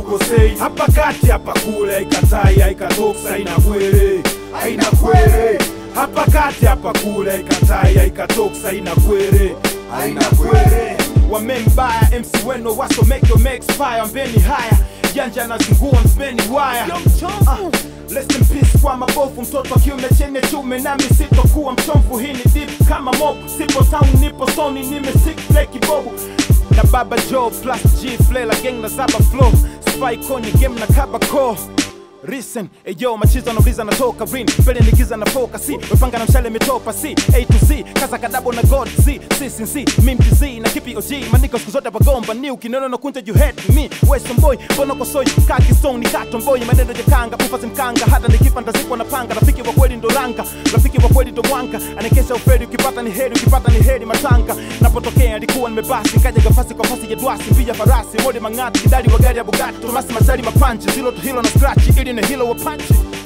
sikosei hapa kati hapa kule haikatai haikatoksa haina kwere haina kwere hapa kati hapa kule haikatai haikatoksa haina kwere haina kwere wamembaya mc weno waso make your make expire mbeni haya janja nazingua mbeni waya Ah, Rest in peace kwa mabovu, mtoto wa kiume chenye chume, nami sitokuwa mchomvu. Hii ni deep kama mob, sipo town, nipo soni, nimesik play kibobu na baba Joe plus G Flela gang na zaba flow spy kwenye game na kaba ko Listen, eyo machizo nauliza natoka rin mbele nigiza na foka si wepanga na mshale metopa si A to Z kaza kadabo na God Z C sin C mim Z na kipi OG maniko siku zote bagomba ni ukineno na kunja you hate me Western boy bono ko soy kaki song ni kato boy maneno ya kanga ufa mkanga hata nikifa ndazikwa na panga rafiki wa kweli ndo ranga rafiki wa kweli ndo mwanga anekesha uferi ukipata ni heri ukipata ni heri matanga napotokea alikuwa nimebasi nkaja gafasi kwa fasi ya dwasi pia farasi mode mang'ati kidali wa gari ya Bugatti Tomasi Masari mapanchi zilo to hilo na scratch ili ni hilo wa panchi